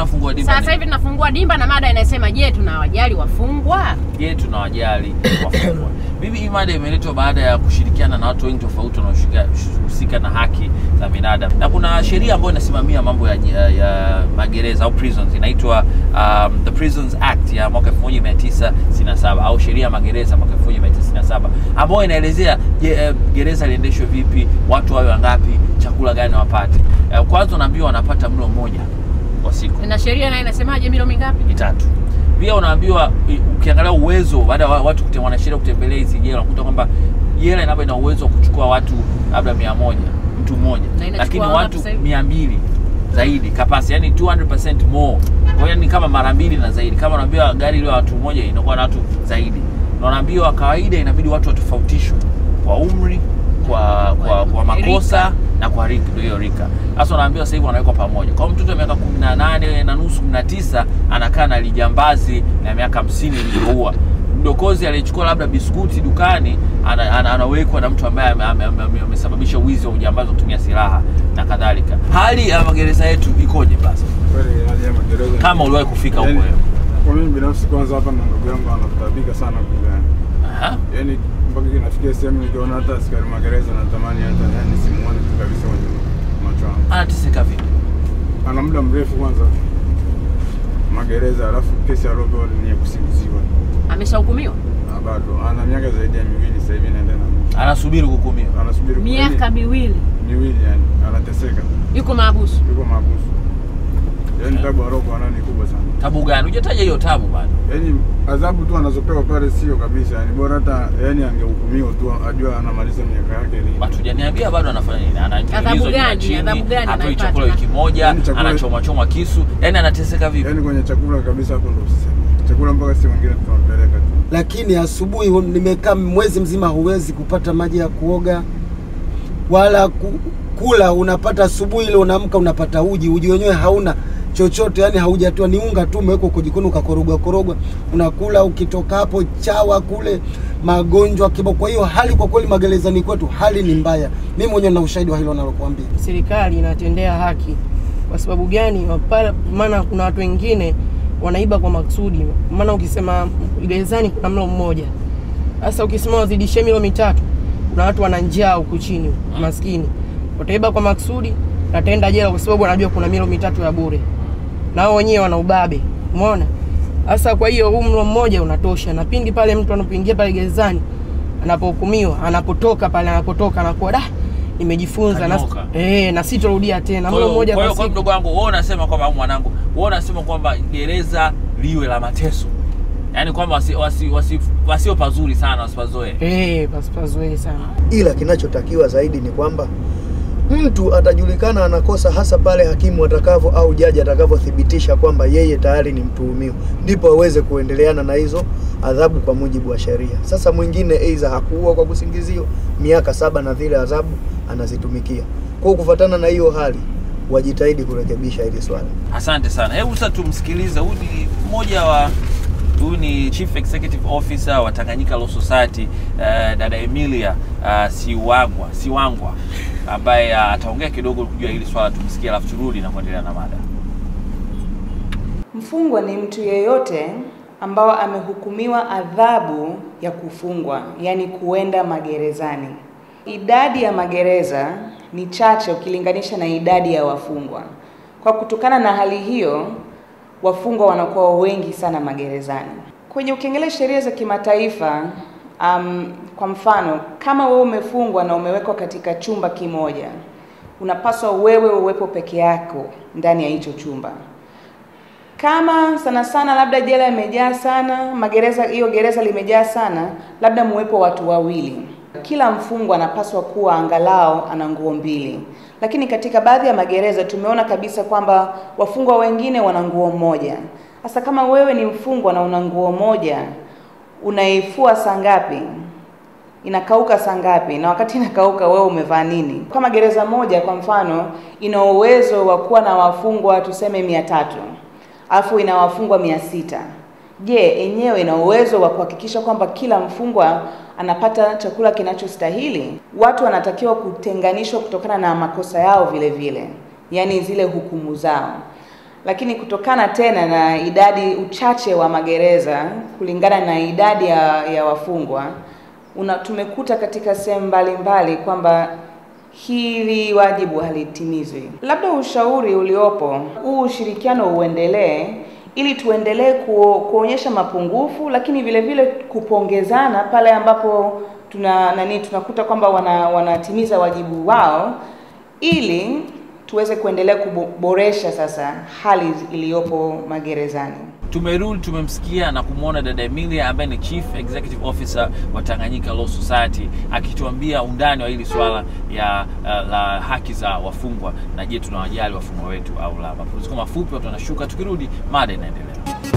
tunafungua dimba Sasa hivi tunafungua dimba na mada inasema, je, tunawajali wafungwa? je tunawajali wafungwa mimi hii mada imeletwa baada ya kushirikiana na watu wengi tofauti wanaohusika na haki za binadamu na kuna sheria ambayo inasimamia mambo ya, ya, ya magereza au prisons inaitwa um, the prisons act ya mwaka 1967 au sheria ya magereza mwaka 1967 ambayo inaelezea je, eh, gereza liendeshwe vipi watu wawe wangapi chakula gani wapate Eh, kwanza unaambiwa wanapata mlo mmoja kwa siku Na sheria nayo inasemaje, milo mingapi? mitatu pia unaambiwa i- ukiangalia uwezo baada ya wa- watu kute- wanasheria kutembelea hizi jela unakuta kwamba jela inaba ina uwezo wa kuchukua watu labda mia moja mtu mmoja Na inachukua lakini wangapi watu sasa hivi? mia mbili zaidi kapasi yani 200% more kwa hiyo ni kama mara mbili na zaidi kama unaambiwa gari ile watu moja inakuwa na watu zaidi na unaambiwa kawaida inabidi watu watofautishwe kwa umri kwa kwa, kwa makosa Rika. na kwa rika ndio hiyo rika sasa unaambiwa sasa hivi wanawekwa pamoja kwa hiyo mtoto wa miaka 18 na nusu 19 anakaa na lijambazi na miaka 50 ilivyoua mdokozi aliyechukua labda biskuti dukani ana, ana, anawekwa na mtu ambaye ame- ame- ame- ame- amesababisha wizi wa ujambazi wa kutumia silaha na kadhalika hali ya magereza yetu ikoje basi Kweli hali ya magereza kama uliwahi kufika huko Yaani, wewe Kwa mimi binafsi kwanza hapa na ndugu yangu anatabika sana kugani. Aha. Yaani mpaka inafikia sehemu nikiona hata askari magereza natamani hata yani simuone tu kabisa kwenye macho yangu. anateseka vipi Ana muda mrefu kwanza magereza, alafu kesi aliopewa ni ya kusingiziwa. Ameshahukumiwa Na bado ana miaka zaidi ya miwili sasa hivi inaenda na mwisho. anasubiri kuhukumiwa Anasubiri miaka miwili, miwili yani anateseka. yuko maabusu. Yuko mahabusu. Yaani tabu aliokuwa nayo ni kubwa sana. tabu gani hujataja hiyo tabu bado Yaani adhabu tu anazopewa pale sio kabisa, yani bora hata yani angehukumiwa tu ajua anamaliza miaka yake lini. hatujaniambia bado anafanya nini Adhabu anaingizwa gani? chini Adhabu gani atoi anaipata? chakula wiki moja Yaani chakula- anachoma choma kisu yani anateseka vipi Yaani kwenye chakula kabisa hapo ndo usiseme. Chakula mpaka si wengine tunampeleka tu. lakini asubuhi nimekaa mwezi mzima, huwezi kupata maji ya kuoga wala ku, kula. Unapata asubuhi ile unaamka unapata uji, uji wenyewe hauna chochote, yani haujatoa, ni unga tu umewekwa kwa jikoni ukakorogwa korogwa, unakula. Ukitoka hapo chawa kule, magonjwa kibao. Kwa hiyo hali kwa kweli magerezani kwetu hali ni mbaya. Mimi mwenyewe na ushahidi wa hilo nalokuambia. serikali inatendea haki. Kwa sababu gani? Pale- Maana kuna watu wengine wanaiba kwa maksudi. Maana ukisema gerezani kuna mlo mmoja, sasa ukisema wazidishe milo mitatu, kuna watu wana njaa huku chini, maskini wataiba kwa maksudi, ataenda jela kwa sababu wanajua kuna milo mitatu ya bure, na wao wenyewe wana ubabe. Umeona? Sasa kwa hiyo huu mlo mmoja unatosha, na pindi pale mtu anapoingia pale gerezani anapohukumiwa, anapotoka pale, anapotoka anakuwa da, nimejifunza na, Kanyoka. eh, na sitorudia tena Kwa mlo hiyo- mmoja kwa kwa hiyo kwa siku. mdogo wangu wewe unasema kwamba au mwanangu wewe unasema kwamba gereza liwe la mateso yaani kwamba wasi, wasi, wasi, wasio pazuri sana wasipazoe Eh, pasipazoe sana. ila kinachotakiwa zaidi ni kwamba mtu atajulikana anakosa hasa pale hakimu atakavyo au jaji atakavyothibitisha kwamba yeye tayari ni mtuhumiwa, ndipo aweze kuendeleana na hizo adhabu kwa mujibu wa sheria. Sasa mwingine aidha hakuua kwa kusingiziwa miaka saba na vile adhabu anazitumikia. Kwa hiyo kufuatana na hiyo hali, wajitahidi kurekebisha hili swala. asante sana hebu sasa tumsikilize huyu ni mmoja wa huyu ni chief executive officer wa Tanganyika Law Society uh, dada Emilia uh, Siwangwa Siwangwa ambaye uh, ataongea kidogo kujua hili swala tumsikie alafu turudi na kuendelea na mada Mfungwa ni mtu yeyote ambao amehukumiwa adhabu ya kufungwa, yaani kuenda magerezani. Idadi ya magereza ni chache ukilinganisha na idadi ya wafungwa. Kwa kutokana na hali hiyo, wafungwa wanakuwa wengi sana magerezani. Kwenye ukiangalia sheria za kimataifa, um, kwa mfano kama wewe umefungwa na umewekwa katika chumba kimoja, unapaswa wewe uwepo peke yako ndani ya hicho chumba kama sana sana labda jela imejaa sana, magereza hiyo gereza limejaa sana, labda muwepo watu wawili. Kila mfungwa anapaswa kuwa angalau ana nguo mbili, lakini katika baadhi ya magereza tumeona kabisa kwamba wafungwa wengine wana nguo moja. Sasa kama wewe ni mfungwa na una nguo moja, unaifua saa ngapi? inakauka saa ngapi? Na wakati inakauka wewe umevaa nini? Kama gereza moja kwa mfano ina uwezo wa kuwa na wafungwa tuseme mia tatu alafu ina wafungwa mia sita je, enyewe ina uwezo wa kuhakikisha kwamba kila mfungwa anapata chakula kinachostahili? Watu wanatakiwa kutenganishwa kutokana na makosa yao vile vile, yaani zile hukumu zao lakini kutokana tena na idadi uchache wa magereza kulingana na idadi ya, ya wafungwa una, tumekuta katika sehemu mbalimbali kwamba hili wajibu halitimizwi. Labda ushauri uliopo, huu ushirikiano uendelee ili tuendelee ku, kuonyesha mapungufu, lakini vile vile kupongezana pale ambapo tuna nani tunakuta kwamba wana, wanatimiza wajibu wao ili tuweze kuendelea kuboresha sasa hali iliyopo magerezani. Tumerudi, tumemsikia na kumwona dada Emilia ambaye ni Chief Executive Officer wa Tanganyika Law Society akituambia undani wa hili swala ya uh, la haki za wafungwa na je, tunawajali wafungwa wetu au la. Mapumziko mafupi, watu wanashuka, tukirudi mada inaendelea.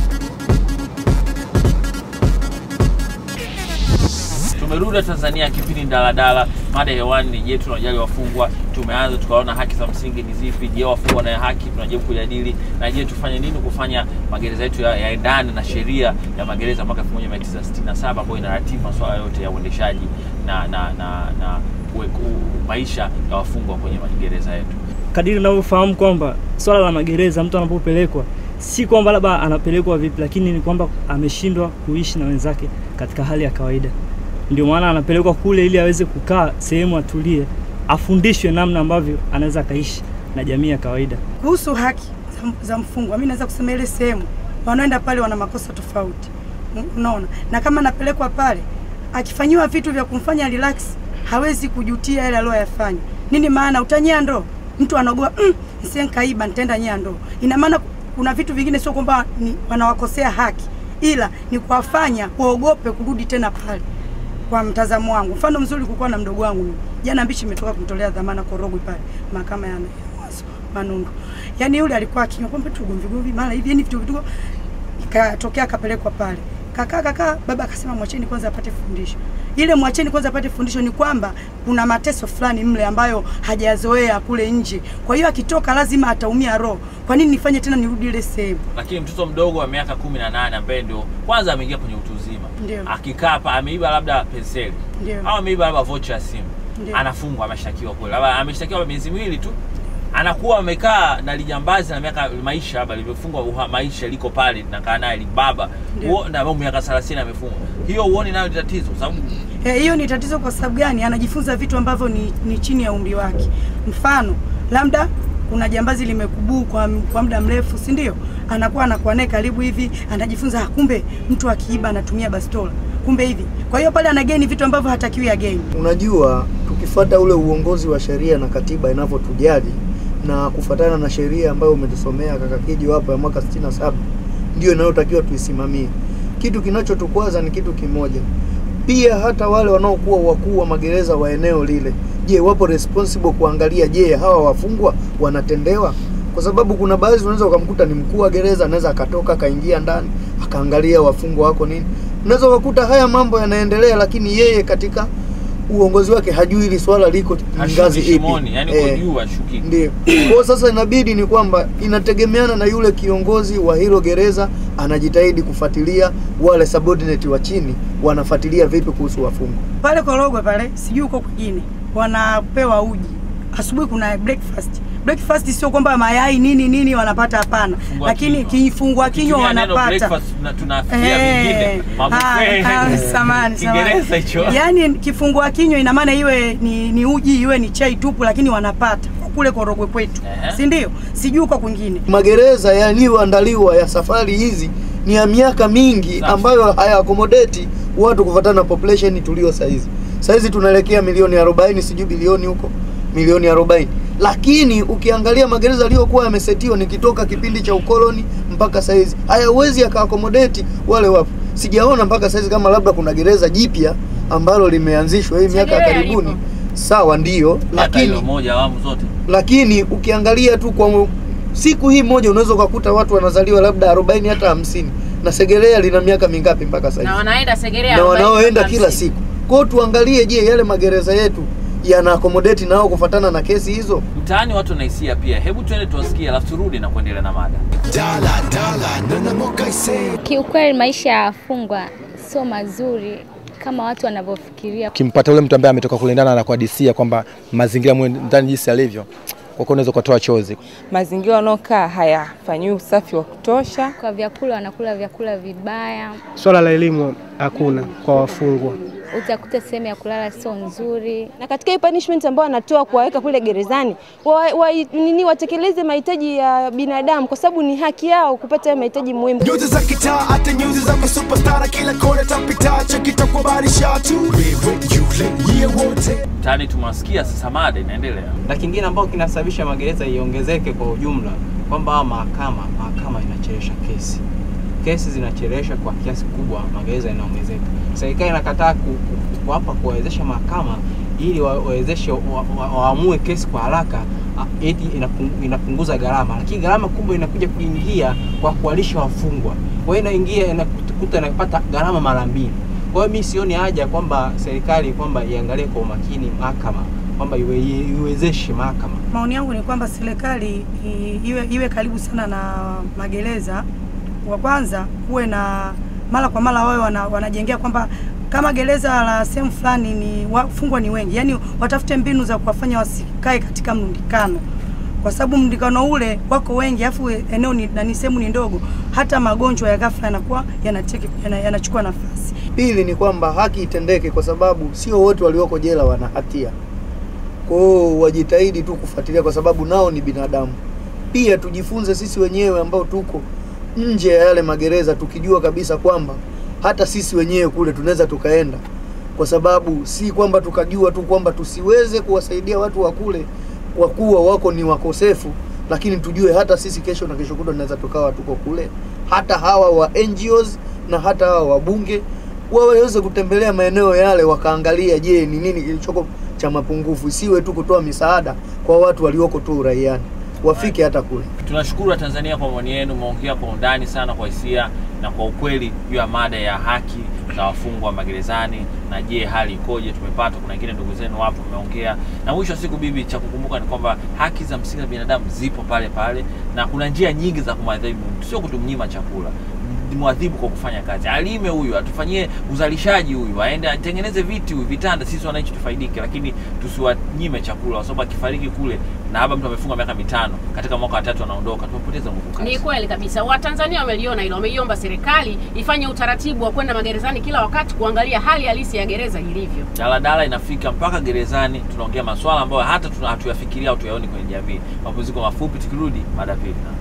Tumerudi Tanzania, kipindi Daladala. Mada hewani ni je, tunawajali wafungwa? Tumeanza tukaona haki za msingi ni zipi. Je, wafungwa na haki? Tunajaribu kujadili na je, tufanye nini kufanya magereza yetu ya- yaendane na sheria ya magereza mwaka 1967 ambayo inaratibu masuala yote ya uendeshaji na na na, na kue- ku- maisha ya wafungwa kwenye magereza yetu. kadiri ninavyofahamu kwamba swala la magereza mtu anapopelekwa si kwamba labda anapelekwa vipi, lakini ni kwamba ameshindwa kuishi na wenzake katika hali ya kawaida. Ndio maana anapelekwa kule ili aweze kukaa sehemu atulie, afundishwe namna ambavyo anaweza akaishi na jamii ya kawaida. Kuhusu haki za, za mfungwa, mimi naweza kusema ile sehemu wanaenda pale wana makosa tofauti, Un- unaona, na kama anapelekwa pale akifanyiwa vitu vya kumfanya relax, hawezi kujutia yale aliyoyafanya. Nini maana utanyia ndoo, mtu anaogopa mm, nisiye nkaiba nitaenda nyia ndoo. Ina maana kuna vitu vingine sio kwamba ni wanawakosea haki, ila ni kuwafanya waogope kurudi tena pale kwa mtazamo wangu. Mfano mzuri kulikuwa na mdogo wangu mimi. Jana Mbichi imetoka kumtolea dhamana Korogwe pale mahakama ya Mwanza Manundu. Yaani yule alikuwa akinywa pombe tu gomvi gomvi mara hivi yani vitu vitu ikatokea akapelekwa pale. Kakaa kakaa baba akasema mwacheni kwanza apate fundisho. Ile mwacheni kwanza apate fundisho ni kwamba kuna mateso fulani mle ambayo hajazoea kule nje. Kwa hiyo akitoka lazima ataumia roho. Kwa nini nifanye tena nirudi ile sehemu? Lakini mtoto mdogo wa miaka 18 ambaye ndio kwanza ameingia kwenye utu uzima, Ndio. akikaa hapa ameiba labda penseli Ndio. au ameiba labda vocha ya simu, Ndio. anafungwa, ameshtakiwa kule, labda ameshtakiwa miezi miwili tu, anakuwa amekaa na lijambazi na miaka maisha labda limefungwa uha- maisha liko pale nakaa naye libaba Ndio. Huo- na miaka 30 amefungwa. Hiyo huoni nayo ni tatizo, kwa sababu Eh, hiyo ni tatizo kwa sababu gani? Anajifunza vitu ambavyo ni, ni chini ya umri wake. Mfano, labda kuna jambazi limekubuu kwa, kwa muda mrefu, si ndio? Anakuwa anakuwa naye karibu hivi, anajifunza ah, kumbe mtu akiiba anatumia bastola, kumbe hivi. Kwa hiyo pale anageni vitu ambavyo hatakiwi ageni. Unajua, tukifuata ule uongozi wa sheria na katiba inavyotujali na kufuatana na sheria ambayo umetusomea kaka Kijo hapo ya mwaka 67 ndio inayotakiwa tuisimamie. Kitu kinachotukwaza ni kitu kimoja. Pia hata wale wanaokuwa wakuu wa magereza wa eneo lile, je, wapo responsible kuangalia, je, hawa wafungwa wanatendewa? Kwa sababu kuna baadhi unaweza ukamkuta ni mkuu wa gereza, anaweza akatoka akaingia ndani akaangalia wafungwa wako nini. Unaweza ukakuta haya mambo yanaendelea, lakini yeye katika uongozi wake hajui hili swala liko ngazi hashuki ipi. shimoni, yani uko Eh, juu hashuki. ndio. Kwa hiyo sasa inabidi ni kwamba inategemeana na yule kiongozi wa hilo gereza anajitahidi kufuatilia wale subordinate wa chini wanafuatilia vipi kuhusu wafungwa. Pale Korogwe pale, sijui huko kwingine, wanapewa uji asubuhi. Kuna breakfast. Breakfast sio kwamba mayai nini nini wanapata, hapana, Kifungua lakini kinywa. kifungua kinywa Ukitumia neno wanapata. breakfast, tuna- tunafikiria vingine Eh, mabuffet. ah, ah, samahani, Kiingereza samahani. hicho. Yaani kifungua kinywa ina maana iwe ni, ni uji iwe ni chai tupu, lakini wanapata kule Korogwe kwetu, Ehe. si ndio? Sijui huko kwingine. Magereza yaliyoandaliwa ya safari hizi ni ya miaka mingi Safi. ambayo haya accommodate watu kufuatana na population tulio saizi. Saizi tunaelekea milioni 40 sijui bilioni huko milioni 40. Lakini ukiangalia magereza yaliyokuwa yamesetiwa nikitoka kipindi cha ukoloni mpaka saizi hayawezi yaka accommodate wale wapo. Sijaona mpaka saizi kama labda kuna gereza jipya ambalo limeanzishwa hii miaka ya Segerea karibuni. lipo. Sawa, ndiyo, Miaka hilo lakini moja awamu zote lakini ukiangalia tu kwa mu- siku hii moja unaweza ukakuta watu wanazaliwa labda 40 hata hamsini na Segerea lina miaka mingapi mpaka sasa na hivi? wanaenda Segerea na 40 wanaoenda mpaka kila 50. siku. Kwa hiyo tuangalie, je, yale magereza yetu yana accommodate nao kufuatana na kesi hizo? mtaani watu wanaisia pia. Hebu tuende tuwasikie, alafu turudi na kuendelea na mada. Kiukweli maisha ya wafungwa sio mazuri kama watu wanavyofikiria. ukimpata ule mtu ambaye ametoka kulindana na kuhadisia kwamba mazingira mwe ndani jinsi yalivyo, kwa kuwa unaweza ukatoa chozi. Mazingira wanaokaa hayafanyiwi usafi wa kutosha. Kwa vyakula wanakula vyakula vibaya, Swala la elimu hakuna kwa wafungwa. utakuta sehemu ya kulala sio nzuri. na katika hii punishment ambayo wanatoa kuwaweka kule gerezani wa, wa, nini watekeleze mahitaji ya binadamu kwa sababu ni haki yao kupata hayo mahitaji muhimu. Nyuzi za kitaa hata nyuzi za superstar kila kona tapita chakita kwa barisha tu wewe yule yeye wote Mtaani tumewasikia sasa, mada inaendelea. na kingine ambao kinasababisha magereza iongezeke kwa ujumla kwamba hawa mahakama mahakama inachelewesha kesi kesi zinachelewesha kwa kiasi kubwa magereza inaongezeka serikali inakataa ku- ku- kuwapa kuwawezesha mahakama ili wa- wawezeshe wa- wa- waamue kesi kwa haraka ah, eti inapung- inapunguza gharama lakini gharama kubwa inakuja kuingia kwa kuwalisha wafungwa kwa hiyo inaingia inakuta inapata gharama mara mbili kwa hiyo mi sioni haja kwamba serikali kwamba iangalie kwa umakini mahakama kwamba iwe, iwezeshe mahakama Maoni yangu ni kwamba serikali i- iwe, iwe karibu sana na magereza. Wa kwanza kuwe na mara kwa mara wawe wana, wanajengea kwamba kama gereza la sehemu fulani ni wafungwa ni wengi, yaani watafute mbinu za kuwafanya wasikae katika mrundikano, kwa sababu mrundikano ule wako wengi, afu eneo ni nani, sehemu ni ndogo, hata magonjwa ya ghafla yanakuwa yanateke yana- yanachukua nafasi. Pili ni kwamba haki itendeke, kwa sababu sio wote walioko jela wana hatia. Kwa hiyo wajitahidi tu kufuatilia, kwa sababu nao ni binadamu. Pia tujifunze sisi wenyewe ambao tuko nje ya yale magereza, tukijua kabisa kwamba hata sisi wenyewe kule tunaweza tukaenda, kwa sababu si kwamba tukajua tu kwamba tusiweze kuwasaidia watu wa kule kwa kuwa wako ni wakosefu, lakini tujue hata sisi kesho na kesho kutwa tunaweza tukawa tuko kule, hata hawa wa NGOs na hata hawa wabunge waweze kutembelea maeneo yale wakaangalia, je, ni nini kilichoko cha mapungufu, isiwe tu kutoa misaada kwa watu walioko tu uraiani, wafike hata kule. Tunashukuru Watanzania kwa maoni yenu, umeongea kwa undani sana, kwa hisia na kwa ukweli juu ya mada ya haki za wafungwa magerezani, na je, hali ikoje? Tumepata, kuna wengine ndugu zenu wapo mmeongea, na mwisho wa siku, bibi, cha kukumbuka ni kwamba haki za msingi za binadamu zipo pale pale, na kuna njia nyingi za kumwadhibu mtu, sio kutumnyima chakula mwadhibu kwa kufanya kazi, alime huyu, atufanyie uzalishaji huyu, aende atengeneze viti huyu, vitanda, sisi wananchi tufaidike, lakini tusiwanyime chakula, kwa sababu akifariki kule na hapa mtu amefunga miaka mitano, katika mwaka wa tatu anaondoka, tumepoteza nguvu kazi. Ni kweli kabisa, Watanzania wameliona hilo, wameiomba serikali ifanye utaratibu wa kwenda magerezani kila wakati kuangalia hali halisi ya gereza ilivyo. Daladala inafika mpaka gerezani, tunaongea maswala ambayo hata tuna- hatuyafikiria au tuyaoni kwenye jamii. Mapumziko mafupi, tukirudi mada pili.